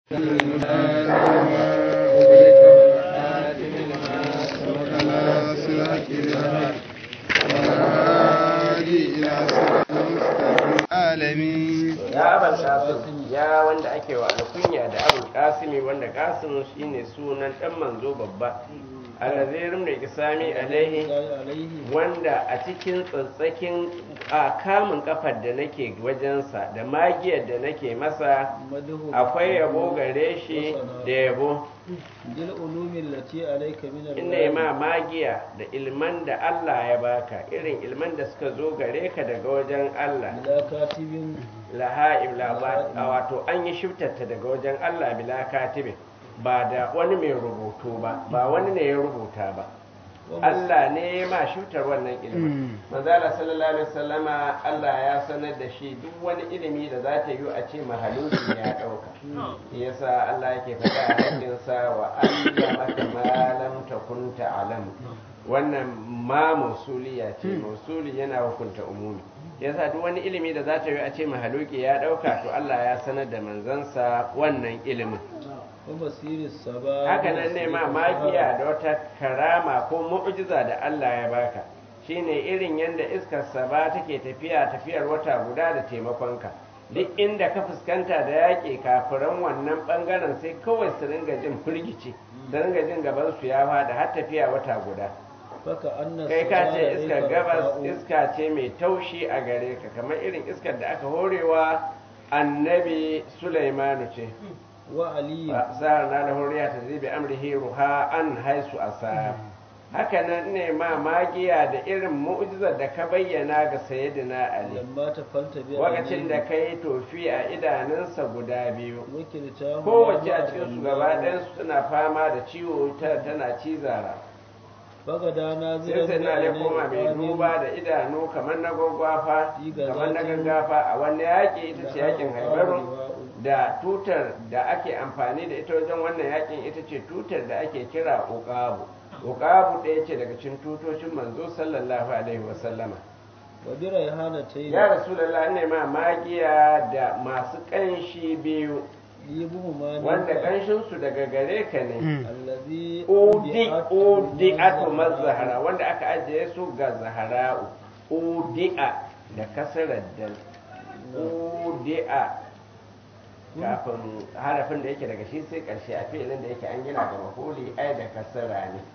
ya abal kasim ya wanda ake wa alkunya da abul kasimi wanda kasim shine sunan dan manzo babba alazirin da isami alaihi wanda a cikin tsatsakin a kamun kafar da nake wajensa da magiyar da nake masa akwai yabo gare shi da yabo dil ulumin lati alayka min ina ma magiya da ilman da Allah ya baka irin ilman da suka zo gare ka daga wajen Allah bila katibin laha ibla wato an yi shiftarta daga wajen Allah bila katibin ba da wani mai rubutu ba ba wani ne ya rubuta ba Allah ne ma shutar wannan ilimin manzala sallallahu alaihi wasallama Allah ya sanar da shi duk wani ilimi da za ta yi a ce mahaluki ya dauka yasa Allah yake faɗa a cikin sa wa allamaka ma lam takun ta'lam wannan ma musuliya ce musuli yana hukunta umumi yasa duk wani ilimi da za ta yi a ce mahaluki ya dauka to Allah ya sanar da manzansa wannan ilimin haka nan ne ma magiya da wata karama ko mu'jiza da Allah ya baka shine irin yadda iskar saba take tafiya tafiyar wata guda da taimakonka duk inda ka fuskanta da yaƙi kafiran wannan ɓangaren sai kawai su ringa jin firgici su ringa jin gaban su ya fada har tafiya wata guda kai ka ce iskar gabas iska ce mai taushi a gare ka kamar irin iskar da aka horewa annabi sulaimanu ce wa aliyu sa'ar na da horiya ta zibi amrihi ruha an haisu asa haka nan ne ma magiya da irin mu'jizar da ka bayyana ga sayyidina ali lamma ta falta biya lokacin da ka yi tofi a idanunsa guda biyu wakilta kowace a cikin su gaba ɗayansu suna fama da ciwo ta tana cizara bagada na sai sai na ne koma mai duba da idanu kamar na gwagwafa kamar na gaggafa a wani yaƙi ita ce yaƙin haibaru da tutar da ake amfani da ita wajen wannan yakin ita ce tutar da ake kira uqabu uqabu ɗaya ce daga cikin tutocin manzo sallallahu alaihi wasallama wa bi rayhana tayi ya rasulullah ne ma magiya da masu kanshi biyu yibu ma wanda kanshin su daga gare ka ne allazi udi udi'atu mazahara wanda aka ajiye su ga zahara'u udi'a da kasarar dal udi'a kafin harafin da yake daga shi sai karshe a filin da yake an gina da mahuli ai da kasara ne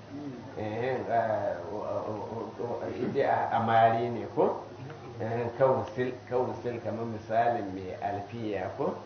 ide a amari ne ko kawusil kamar misalin mai alfiya ko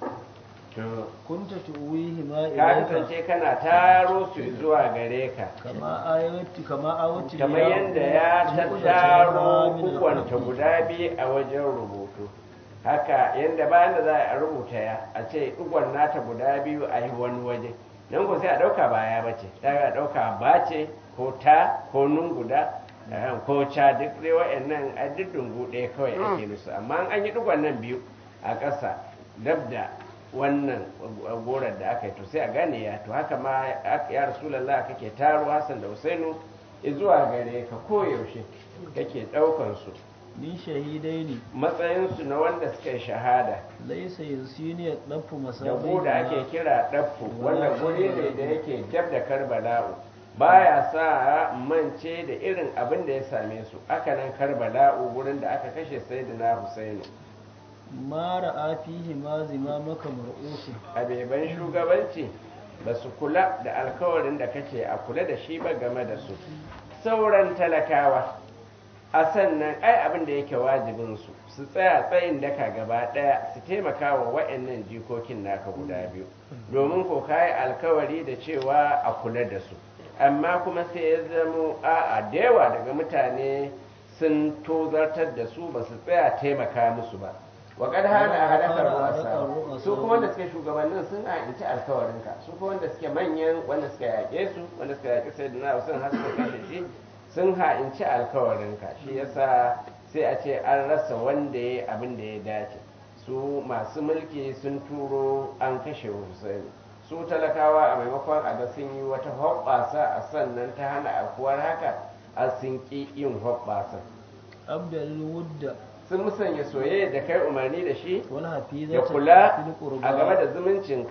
kunta tuwihi ma ka ilayka kasance kana taro su zuwa gare ka kama ayati kama awati kamar yadda ya tattaro kukwanta guda biyu a wajen rubutu haka yadda bayan da za a rubuta ya a ce ɗigon nata guda biyu a yi wani waje nan ko sai a ɗauka baya ba ce a ɗauka ba ce ko ta ko nun guda ko ca duk dai wa'annan a duk dungu ɗaya kawai ake musu amma an yi ɗigon nan biyu a ƙasa dab da wannan gorar da aka yi to sai a gane ya to haka ma ya rasulallah kake taro hassan da husainu zuwa gare ka koyaushe kake ɗaukan su min shahidaini matsayinsu na wanda suka yi shahada laysa yusini dafu da masabai da ake kira ɗaffu wanda guri ne da yake dab da karbala'u baya sa mance da irin abin da ya same su aka nan karbala'u gurin da aka kashe sayyidina husaini ma ra'a fihi ma zimamaka mar'usu a beban shugabanci ba su kula da alkawarin da kace a kula da shi ba game da su sauran talakawa a sannan ai abin da yake wajibin su su tsaya tsayin daka gaba daya su taimaka wa wa'annan jikokin naka guda biyu domin ko kayi alkawari da cewa a kula da su amma kuma sai ya zamo a'a da yawa daga mutane sun tozartar da su ba su tsaya taimaka musu ba wa kad hana a hadakar ruwasa su kuma wanda suke shugabannin sun ha'inci alkawarinka su kuma wanda suke manyan wanda suka yaƙe su wanda suka yaƙi sai da na sun har suka kashe shi sun ha'inci alkawarinka shi yasa sai a ce an rasa wanda ya abin da ya dace su masu mulki sun turo an kashe Hussein su talakawa a maimakon a ga sun yi wata hoɓɓasa a sannan ta hana akuwar haka a sun ƙi yin hoɓɓasa abdal wudda sun musanya soyayya da kai umarni da shi wal ya hafizata kula fil qurba a game da zumuncinka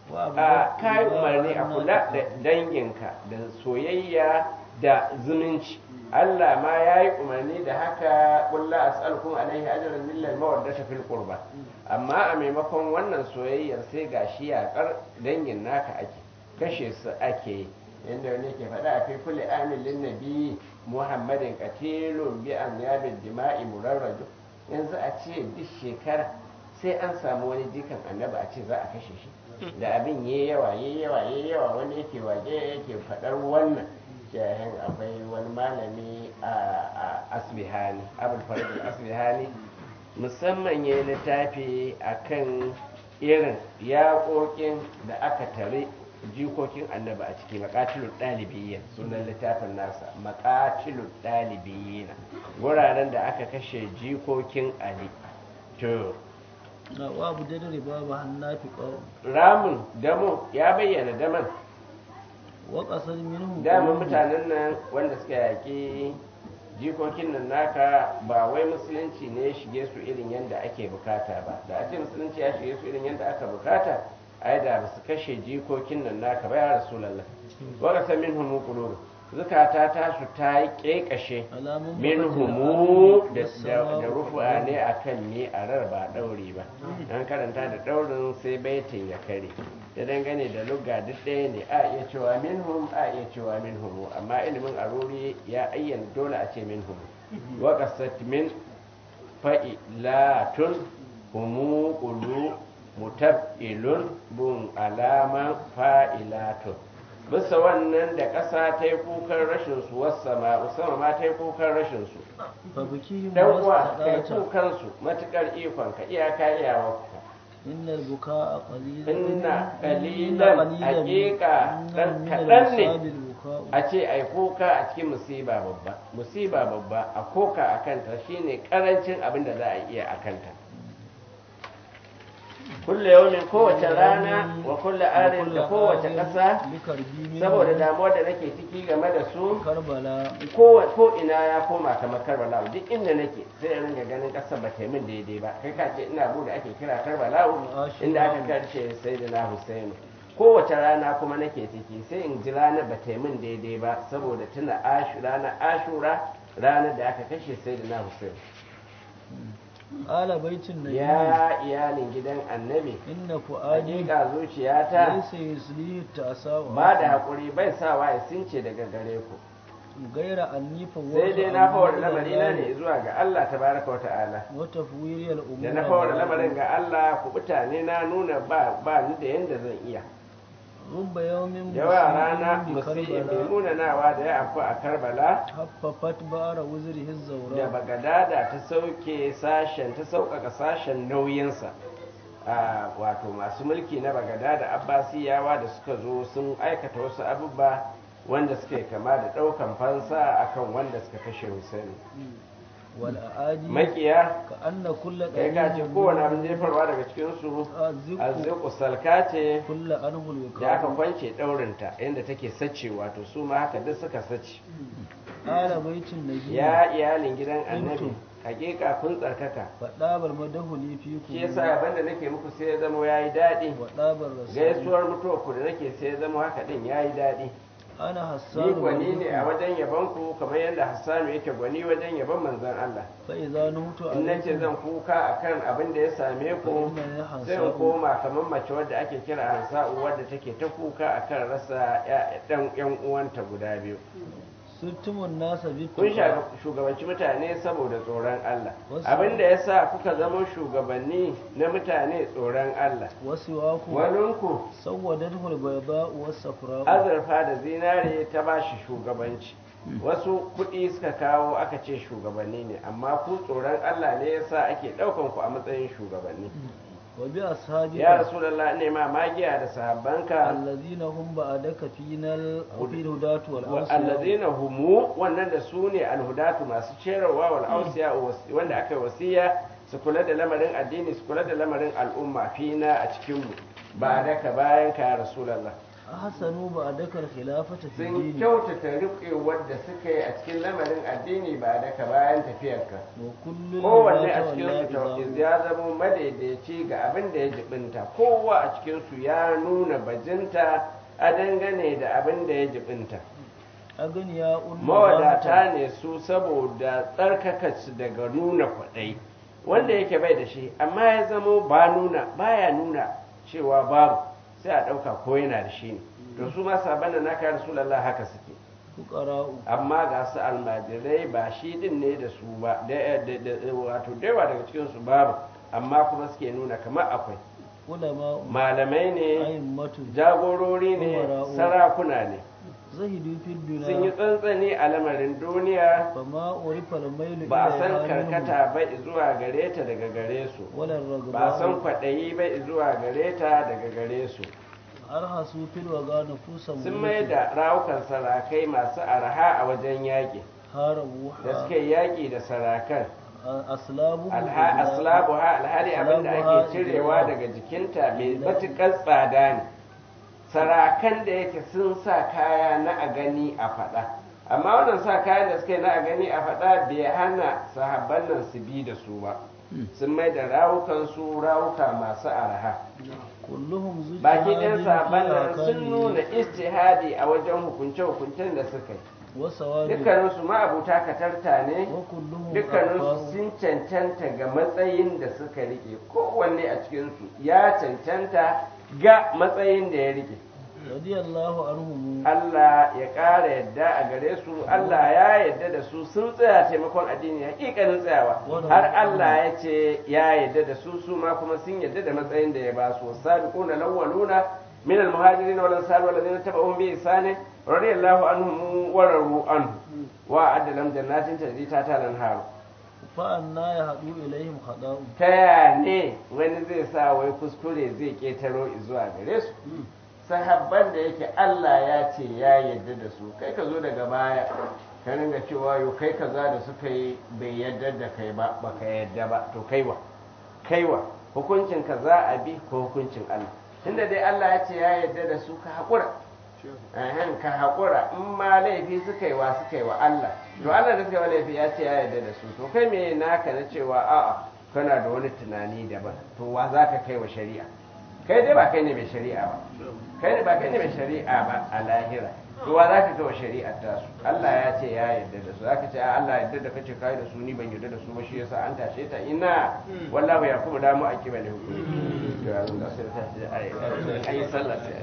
a kayi umarni a kula da danginka da soyayya da zumunci Allah ma ya yi umarni da haka kulla as'alukum alaihi ajran millal mawaddata fil qurba amma a maimakon wannan soyayyar sai gashi yaƙar dangin naka ake kashe su ake yi inda wani ke faɗa a fi kulli amin lin nabi muhammadin qatilun bi an yabid dima'i murarraju yanzu a ce duk shekara sai an samu wani jikan annabi a ce za a kashe shi da abin yayi yawa yayi yawa yayi yawa wani yake waje yake faɗar wannan jahin akwai wani malami a asbihani abul farad asbihani musamman ya yi littafi akan irin yaƙoƙin da aka tare jikokin annaba a ciki makatilun ɗalibiyyin sunan littafin nasa makatilun ɗalibiyyin wuraren da aka kashe jikokin ali to na wa abu da riba ba hannafi qaw ramin damo ya bayyana daman wa qasad minhum daman mutanen nan wanda suka yaƙi jikokin nan naka ba wai musulunci ne ya shige su irin yadda ake bukata ba da a ce musulunci ya shige su irin yadda aka bukata ai da ba su kashe jikokin nan naka ba ya rasulallah wa qasa minhum qulub zukata ta su ta yi kekashe alamun minhumu da da rufu'a ne akan ne a rar ba daure ba an karanta da daurin sai baitin ya kare da dangane da lugga duk ɗaya ne a iya cewa minhum a iya cewa minhumu amma ilimin aruri ya ayyana dole a ce minhum wa qasat min fa'ilatun humu qulu mutab'ilun bun alaman fa'ilatun bisa wannan da ƙasa ta yi kukan rashin su wasama usama ma ta yi kukan rashin su fa bikihim dan uwa kai wastaqata kukan su matukar ikon ka iyaka iyawa innal bukaa qalilan inna qalilan haqiqa dan kadan ne a ce ai kuka a cikin musiba babba musiba babba a koka a kanta shine karancin abin da za a iya a kanta kulle yaumin kowace rana wa kulle arin da kowace ƙasa saboda damuwar da nake ciki game da su karbala ko ko ina ya koma kamar karbala duk inda nake sai in ringa ganin ƙasar ba ta yi min daidai ba kai ka ce ina bude ake kira karbala inda aka karshe sai da na husainu kowace rana kuma nake ciki sai in ji ranar ba ta yi min daidai ba saboda tuna ashu ranar ashura ranar da aka kashe sai da na husainu ala baitin nabi ya iyalin gidan annabi inna fuadi hakika zuciyata laysa yuslihi ta'sawa ba da haƙuri bai sawa ya since daga gare ku gaira annifa sai dai na fawar lamari na ne zuwa ga Allah tabaraka wa ta'ala wa tafwiriyal umur da na fawar lamarin ga Allah ku mutane na nuna ba ba ni da yanda zan iya rubba yawmin yawa rana bi musi mai karbala munanawa da ya afku a Karbala haffafat bara wuzrihi da zawra Bagadada ta sauke sashen ta sauƙaƙa sashen nauyinsa a wato masu mulki na Bagadada Abbasiyawa da suka zo sun aikata wasu abubuwa wanda suka yi kama da ɗaukan fansa akan wanda suka kashe Hussein wal aadi makiya ka anna kulla kai ka ce kowane abin jefarwa daga cikin su azziqu azziqu salka ce kulla anhu da aka al kwance ɗaurinta inda take sace wato su ma haka duk suka sace ala baitin nabi ya iyalin gidan annabi hakika kun tsarkaka fadabar madahuli fi ku shi yasa abin da nake muku sai ya zama yayi daɗi wa dabar rasul gaisuwar mutuwa ku da nake sai ya zama haka din yayi daɗi ana ni hassanu gwani ne a wajen yabon ku kamar yadda Hassanu yake gwani wajen yabon manzon Allah fa idza nutu in nace zan kuka akan abin da ya same ku sai in koma kamar mace wadda ake kira hansa'u wadda take ta kuka akan rasa ya- ɗan yan uwanta guda biyu sirtumun nasa bi kun sha- shugabanci mutane saboda tsoron Allah Wasu- abin da ya sa kuka zama shugabanni na mutane tsoron Allah wasu waku waninku sawwadatu al-bayda wa safra azurfa da zinare ta ba shi shugabanci wasu kuɗi suka kawo aka ce shugabanni ne amma ku tsoron Allah ne ya sa ake ɗaukan ku a matsayin shugabanni wa bi ashabi ya rasulallah ne ma magiya da sahabbanka allazina hum ba'daka final fi hudatu wal awsiya allazina humu wannan da su ne alhudatu masu cerarwa wal ausiya wanda aka yi wasiya su kula da lamarin addini su kula da lamarin al'umma fina a cikin mu ba daka bayan ka ya rasulullah ahsanu ba'daka al-khilafata fi sun dini kyautata riƙewar da suka yi a cikin lamarin addini ba daga bayan tafiyarka wa kullu kowanne a cikin su ya zama madaidaici ga abin da ya jibinta kowa a cikin su ya nuna bajinta a dangane da abin da ya jibinta aganiya mawadata ne su saboda tsarkaka su daga nuna kwaɗai wanda yake bai da shi amma ya zamo ba nuna baya nuna cewa babu sai a ɗauka ko yana da shi ne to su ma sabon da naka rasulallah haka suke fuqara'u amma ga su almajirai ba shi din ne da su ba da- da- da- wato da yawa daga cikin su babu amma kuma suke nuna kamar akwai ulama malamai ne a'immatu jagorori ne Umara'u. sarakuna ne zahidu fi dunya sun yi tsantsani a lamarin duniya fama urifa al-mailu ba a san ilayha minhum karkata ba zuwa gare ta daga gare su wala ar-ragba ba a san kwaɗayi ba zuwa gare ta daga gare su arhasu fil waga nufusan sun mai da rawukan sarakai masu arha a wajen yaƙi harabu da suka yi yaƙi da sarakan aslabu Alha- aslabuha alhali abin da Aslabuha ake cirewa ijra. daga jikinta mai matuƙar tsada ne sarakan da yake sun sa kaya na a gani a faɗa amma wannan sa kayan da suka yi na a gani a faɗa bai hana sahabban nan su bi da su ba sun mai da rawukansu rawuka masu arha kulluhum zuci baki ɗin sahabban nan sun nuna istihadi a wajen hukunce-hukuncen da suka yi wasawabi dukkaninsu ma'abuta katarta ne wa kulluhum dukkaninsu arfa'u. sun cancanta ga matsayin da suka rike kowanne a cikinsu ya cancanta ga matsayin da ya rike radiyallahu anhum Allah ya ƙara yadda a gare su Allah ya yadda da su sun tsaya taimakon addini hakikanin tsayawa har Allah ya ce ya yadda da su su ma kuma sun yadda da matsayin da ya ba su wasabiquna lawwaluna min al-muhajirin wal ansar wal ladina tabi'uhum bi ihsan radiyallahu anhum wa radu anhu wa adda lam jannatin tajri ta talan haru fa anna yahdu ilaihim khada'u ta ya ne wani zai sa wai kuskure zai ketaro zuwa gare su sahabban da yake Allah ya ce ya yarda da su kai ka zo daga baya ka ringa cewa yau kai kaza da suka yi bai yarda da kai ba baka yarda ba to kaiwa kaiwa hukuncin ka za a bi ko hukuncin Allah tunda dai Allah ya ce ya yarda da su ka haƙura Ahan, ka haƙura in ma laifi suka yi wa suka yi wa Allah to Allah da suka yi wa laifi ya ce ya yarda da su to kai me naka na cewa a'a kana da wani tunani daban to wa za ka kai wa shari'a kai dai ba kai ne mai shari'a ba kai ne ba kai ne mai shari'a ba a lahira to wa za ka kai wa shari'ar ta su Allah ya ce ya yarda da su za ka ce a Allah yarda da kace kai da su ni ban yarda da su ba shi yasa an tashe ta ina wallahu ya kuma damu a kiba ne hukumi to yanzu da sai ta ce ai ai sallah sai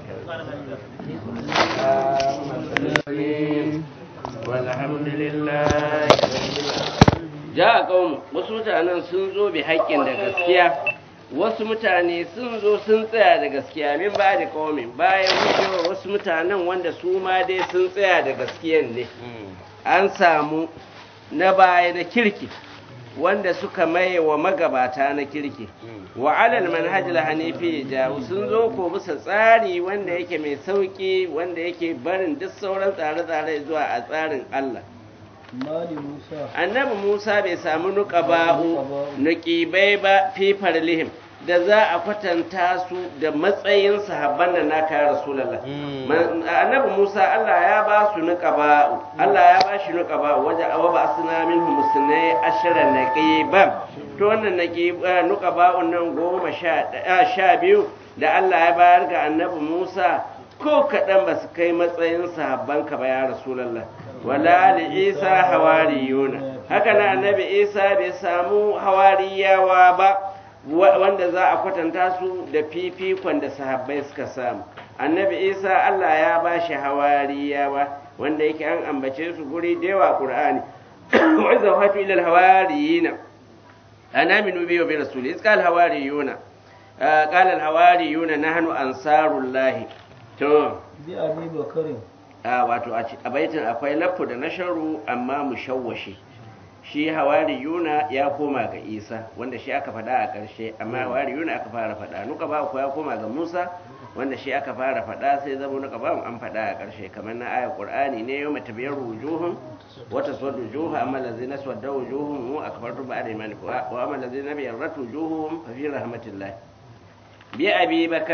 aka والحمد لله ja a ƙaunu wasu mutanen sun zo bi haƙƙin da gaskiya wasu mutane sun zo sun tsaya da gaskiya min ba da ƙaumin bayan wucewa wasu mutanen wanda su ma dai sun tsaya da gaskiyan ne an samu na baya na kirki wanda suka maye wa magabata na kirki wa alal manhajil hanifi jawo sun zo ko bisa tsari wanda yake mai sauki wanda yake barin duk sauran tsare-tsare zuwa a tsarin Allah mali musa annabi Musa bai samu nuqaba'u nuqibai ba fi farlihim da za a kwatanta su da matsayin sahabban da naka rasulullah Man- annabi Musa Allah ya ba su nuqaba'u Allah ya ba shi nuqaba'u waje awa ba asna minhum musnai ashara naqiban to wannan naqiba nuqaba'un nan goma sha ɗaya- sha biyu da Allah ya bayar ga annabi Musa ko kaɗan ba su kai matsayin sahabban ka ba ya rasulullah wala li isa hawariyuna haka na annabi isa bai samu hawariyawa ba wa- wanda za a kwatanta su da fifikon da sahabbai suka samu annabi isa allah ya ba shi hawariyawa wanda yake an ambace su guri da yawa qur'ani wa iza hatu ila alhawariyina ana minu bi wa bi rasuli iz qala hawariyuna ah, qala alhawariyuna nahnu ansarullahi to bi abi bakarin a wato a ci- a baitin akwai lafu da nasharu amma mushawwashi shi hawari yuna ya koma ga isa wanda shi aka faɗa a ƙarshe amma hawari yuna aka fara faɗa nuka ba ku ya koma ga musa wanda shi aka fara faɗa sai zama nuka ba an faɗa a ƙarshe kamar na ayar qur'ani ne yau mata biyar wujuhun wata suwar wujuhu amma lazina suwadda wujuhun mu akbartu ba'da imani wa amma lazina biyar ratu wujuhun fa fi rahmatillah bi abi bakari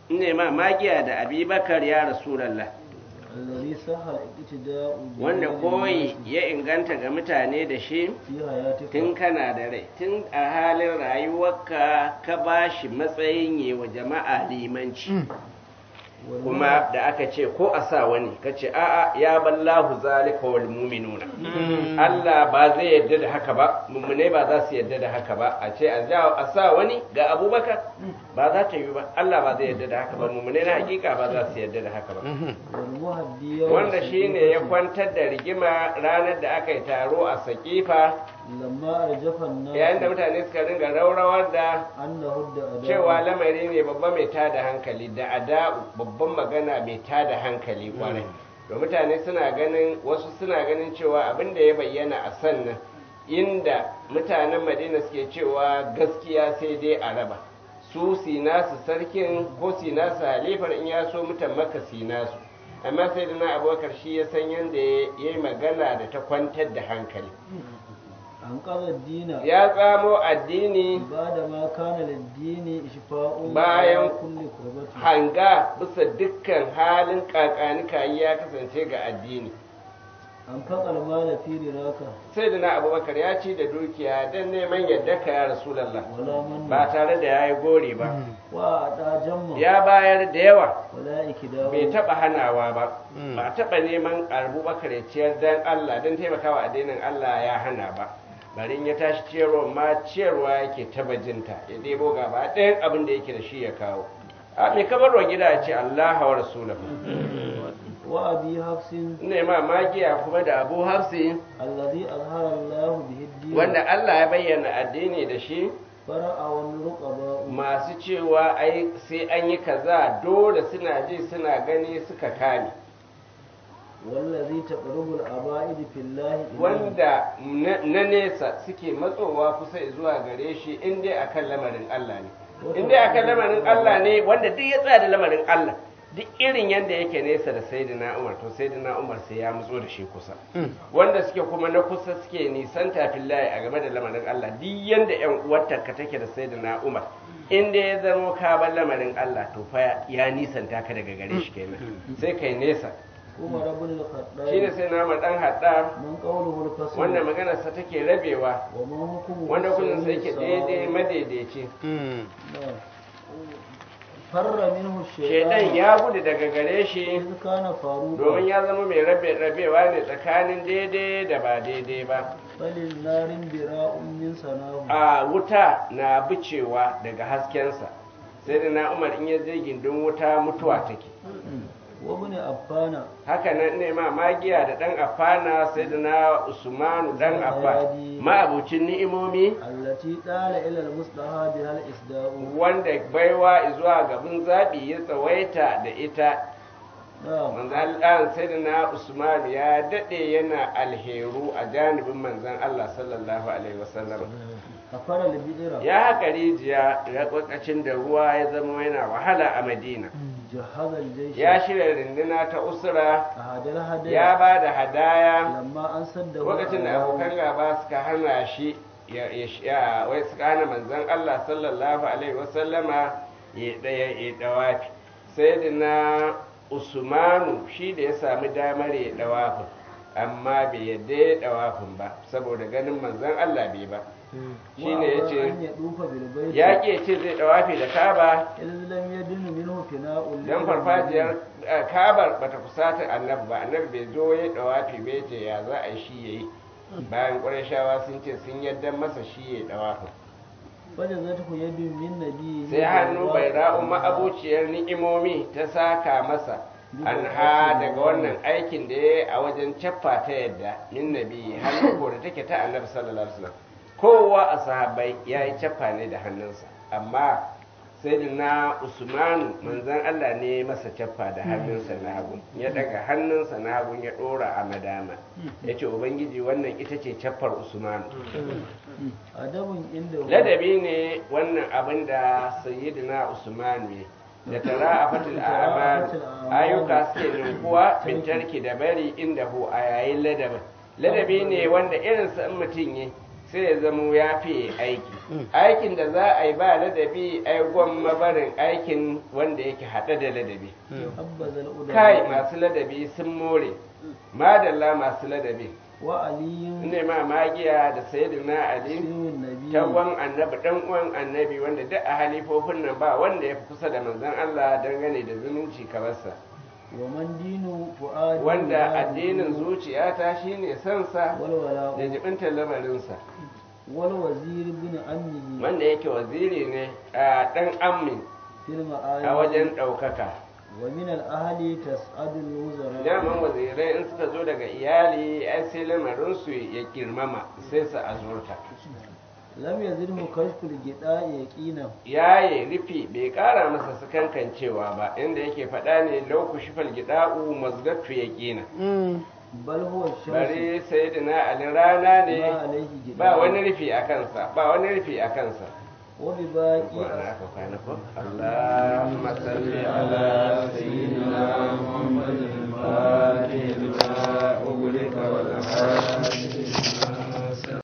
ne ma magiya da abubakar ya rasulallah الذي صح الاقتداء به wanda koyi للناس ya inganta ga mutane da shi في حياتك tun kana da rai tun a halin rayuwarka ka ba shi matsayin yi wa jama'a limanci kuma da aka ce ko a sa wani ka ce a'a ya ballahu zalika wal mu'minuna Allah ba zai yadda da haka ba mummune ba za su yadda da haka ba a ce a ja- a sa wani ga abubakar ba za ta yi ba Allah ba zai yadda da haka ba mummune na hakika ba za su yadda da haka ba والمهدي يوم wanda shine ya السقيفة kwantar da rigima ranar da aka yi taro a sakifa لما أرجف yayin da الناس mutane suka ringa raurawar da أنه الدأداء cewa lamari ne babba mai tada hankali da ada'u babban magana mai tada hankali kwarai da mutane suna ganin wasu suna ganin cewa abin da ya bayyana a sannan inda mutanen madina suke cewa gaskiya sai dai a raba su sinasu sarkin ko sinasu halifar in ya so mutan maka sinasu amma sai da na abokar shi ya san yadda ya yi magana da ta kwantar da hankali أنقذ الدين ya tsamo addini بعدما كان للدين إشفاء Bayan على كل كربة hanga bisa dukkan halin kakanika ya kasance ga addini أنفق المال في رراك sai da na abubakar ya ci da dukiya don neman yadda ka ya rasulallah ولا من ba tare da ya yi gori ba وأعطى جمع ya bayar da yawa ولا إكداء bai taba hanawa ba ba taba neman abubakar ya ciyar don allah don taimakawa addinin allah ya hana ba barin ya tashi ciyarwa ma ciyarwa yake taba jinta ya ɗebo gaba ɗayan abin da yake da shi ya kawo a mai kabarwa gida ya ce allah wa rasulahu وأبي حفص ne ma magiya kuma da abu hafsi الذي أظهر الله به الدين wanda Allah ya bayyana addini da shi فرأى الرقباء masu cewa ai sai an yi kaza dole suna ji suna gani suka kame والذي تقرب الأبائد في الله إليه wanda na na nesa suke matsowa kusa zuwa gare shi in dai akan lamarin Allah ne in dai akan lamarin Allah ne wanda duk ya tsaya da lamarin Allah duk irin yadda yake nesa da sayyidina Umar to sayyidina Umar sai ya matso da shi kusa wanda suke kuma na kusa suke nisan tafin layi a game da lamarin Allah duk yanda yan uwarta take da sayyidina Umar in dai ya zamo ka bar lamarin Allah to fa ya nisanta ka daga gare shi kenan sai kai nesa عمر بن الخطاب shine sai na Umar dan hadda من قوله الفصل wanda maganarsa take rabewa وما حكمه wanda kullum sai yake السوي daidai الصواب. madaidaici نعم. فر منه shedan الشيطان ya gudu daga gare shi إذ كان فاروقا domin ya zama mai rabe rabewa ne tsakanin daidai da ba daidai ba فللنار براء من سناه a wuta na bicewa daga haskensa sai da na umar in ya je gindin wuta mutuwa take وابن أبان haka nan ne ma magiya da dan afana sai da na usmanu dan affa ma'abucin ni'imomi التي طال إلى المصطفى بها الإسداء wanda baiwa zuwa gaban zaɓi ya tsawaita da ita نعم manzan Allah sai da na Usman ya daɗe yana alheru a janibin manzan Allah sallallahu alaihi wasallam كفر البئر ya haka rijiya ya lokacin da ruwa ya zama yana wahala a Madina جهز الجيش ya shirya rinduna ta usra أهد الهدي ya ba da hadaya لما أنسده lokacin da abokan gaba suka hana shi ya ya wai suka hana manzan Allah sallallahu alaihi wasallama ya daya ya dawafi sai da na Usmanu shi da ya sami damar ya dawafin amma bai yadda ya dawafin ba saboda ganin manzan Allah bai ba shine yace أن يطوف بالبيت ya ke ce zai dawafi da Kaba إذ لم يدن منه فناء dan farfajiyar eh, Kabar bata kusata annabi ba annabi bai zo ya dawafi bai ce ya za a yi shi yayi bayan Qurayshawa sun ce sun yadda masa shi ya dawafin فجزته يد من نبي sai hannu bai ra'u ma'abuciyar ni'imomi ta saka masa an ha daga wannan aikin da ya yi a wajen caffa ta yadda min nabi hannu ko da take ta annabi sallallahu alaihi wasallam kowa a sahabbai ya yi caffa ne da hannunsa amma sai da na usmanu manzan allah ne ya masa caffa da hannunsa na hagu ya daga hannunsa na hagu ya dora a madama ya ce ubangiji wannan ita ce caffar usmanu أدب عنده ladabi ne wannan abin da sayyidina usman ne da tara a fatil amal ayyuka suke ninkuwa bintarki da bari inda hu a yayin ladabin ladabi ne wanda irinsa in mutum yi sai ya zamo ya fi aiki aikin da za a yi ba ladabi ai gwamma barin aikin wanda yake haɗe da ladabi حبذا الأدب kai masu ladabi sun more madalla masu ladabi وعلي ne ma magiya da sayyidina ali سير النبي tagwan annabi dan uwan annabi wanda duk a halifofin nan ba wanda ya fi kusa da manzon Allah dangane da zumunci kamarsa ومن دين فؤاد wanda addinin zuciyata shine sansa da والولاء jibintar lamarinsa والوزير بن عمه wanda yake waziri ne a dan ammin في a المعالي wajen ɗaukaka ومن الأهل تسعد الوزراء daman wazirai in suka zo daga iyali ai sai lamarinsu ya girmama sai su azurta لم يزله كشف الجداء يقينا yaye rufi bai kara masa sakankancewa ba inda yake faɗa ne lauku shifal gida'u mazdatu ya ƙina بل هو الشمس bari sayyidina ali rana ما ne عليه جداء ba wani rufi a kansa ba wani rufi a kansa وبباقي Kwana ka kwana ko? Allahumma salli ala sayyidina Muhammadin al-Fatih lima ughliqa wal hadi